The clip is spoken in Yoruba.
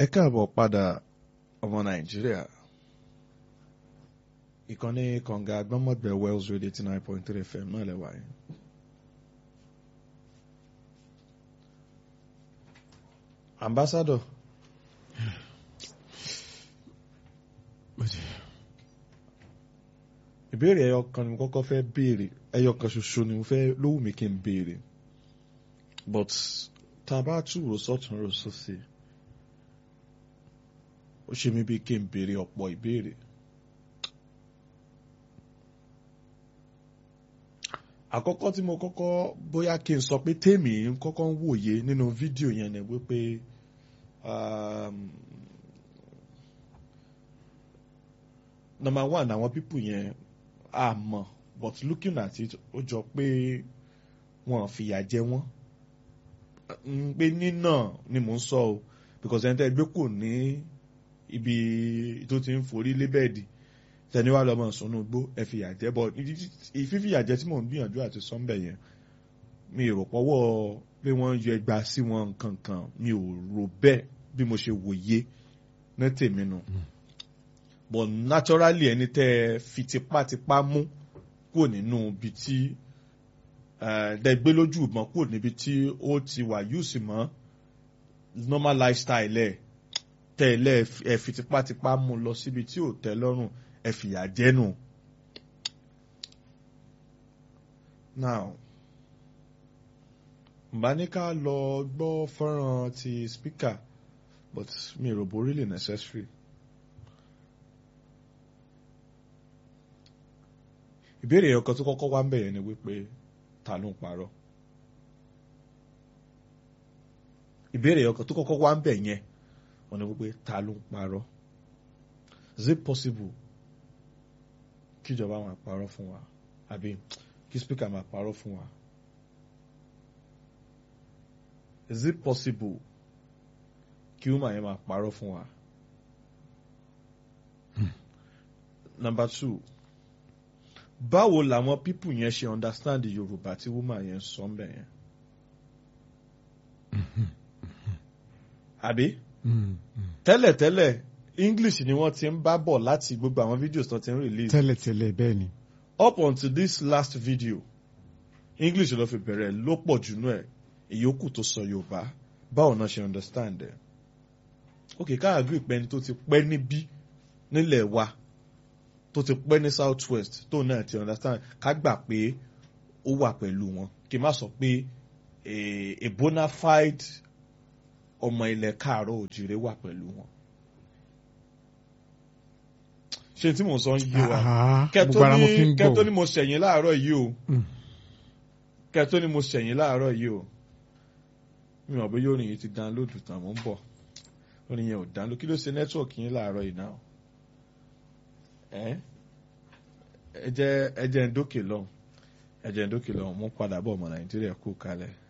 ẹ káàbọ̀ padà ọmọ nàìjíríà ìkànnì kànga agbọ́mọ̀gbẹ́ wells radio eighty nine point three fm náà lẹ́wà yẹn. ambassador ìbéèrè ẹyọ kan ni mo kọ́kọ́ fẹ́ béèrè ẹyọ kan ṣoṣo ni mo fẹ́ lówù mí kí n béèrè but tá a bá túrò sọ́tún rò sósì ó ṣe mí bí kí n béèrè ọ̀pọ̀ ìbéèrè. àkọ́kọ́ tí mo kọ́kọ́ bóyá kí n sọ pé tèmi ń kọ́kọ́ ń wòye nínú fídíò yẹn ni wípé um, number one àwọn pípù yẹn a mọ̀ but looking at it ó jọ pé wọn fìyà jẹ wọ́n pé nínà ni mò ń sọ o because ẹni tẹ́ gbé kò ní ibi tó ti ń forí lébẹ̀dì tẹni wá lọ́mọ sùnú gbó ẹ fìyà jẹ bọ́ ìfífìyà jẹ tí mò ń gbìyànjú àti sọ́ńbẹ̀ yẹn mi rò pọ́wọ́ pé wọ́n yọ ẹgbàá sí wọn kankan mi ò rò bẹ́ẹ̀ bí mo ṣe wòye ní tèmi nù but naturally ẹni tẹ́ ẹ fi tipátipá mú kúrò nínú ibi tí dẹgbẹ́ lójú ìbọn kúrò níbi tí ó ti wà yùsì mọ́ normal lifestyle ẹ̀ tẹ̀lé ẹ fi tipátipá mú lọ síbi tí ò tẹ́ lọ́rùn ẹ fìyà jẹ́nu. now mbà ní ká lọ gbọ́ fọ́nrán ti speaker but mi ò rò bó really necessary. ìbéèrè ọkàn tó kọ́kọ́ wá ń bẹ̀yẹ̀ ni wípé ta ló ń parọ́ ìbéèrè ọkàn tó kọ́kọ́ wá ń bẹ̀ yẹn wọ́n ní wípé ta ló ń parọ́ is it possible kíjọba máa parọ́ fún wa àbí kí speaker máa parọ́ fún wa is it possible kí woman yẹn máa parọ́ fún wa number two báwo làwọn pípù yẹn ṣe understand yorùbá tí woman yẹn sọ ń bẹ̀ yẹn. àbí tẹ́lẹ̀tẹ́lẹ̀ english ni wọ́n ti ń bá bọ̀ láti gbogbo àwọn videos tó ti ń release. tẹ́lẹ̀tẹ́lẹ̀ bẹ́ẹ̀ ni. up until this last video english ló fi bẹ̀rẹ̀ ló pọ̀ jù nú ẹ̀ ìyókù tó sọ yorùbá báwo náà ṣe understand ẹ̀. ok ká agree pé ẹni tó ti pẹ́ níbí nílẹ̀ wa tó ti pẹ́ ní south west tó náà ti understand ká gbà pé ó wà pẹ̀lú wọn kí n má sọ pé a bona fide ọmọ ilẹ̀ káàárọ̀ òjìrè wà pẹ̀lú wọn. ṣé tí mò ń sọ ń yé wa kẹtó ní mo ṣẹ̀yìn láàárọ̀ yìí o kẹtó ní mo ṣẹ̀yìn láàárọ̀ yìí o mi ò bẹ́ yóò rìn yìí ti download tán mò ń bọ̀ orin yẹn ò download kí ló ṣe nẹ́tíwọ̀kì yín láàárọ̀ yìí náà ẹ jẹ́ ẹ jẹ́ ń dókè lọ́hùn ẹ jẹ́ ń dókè lọ́hùn mo padà bọ̀ ọmọ nàìjíríà kú kalẹ̀.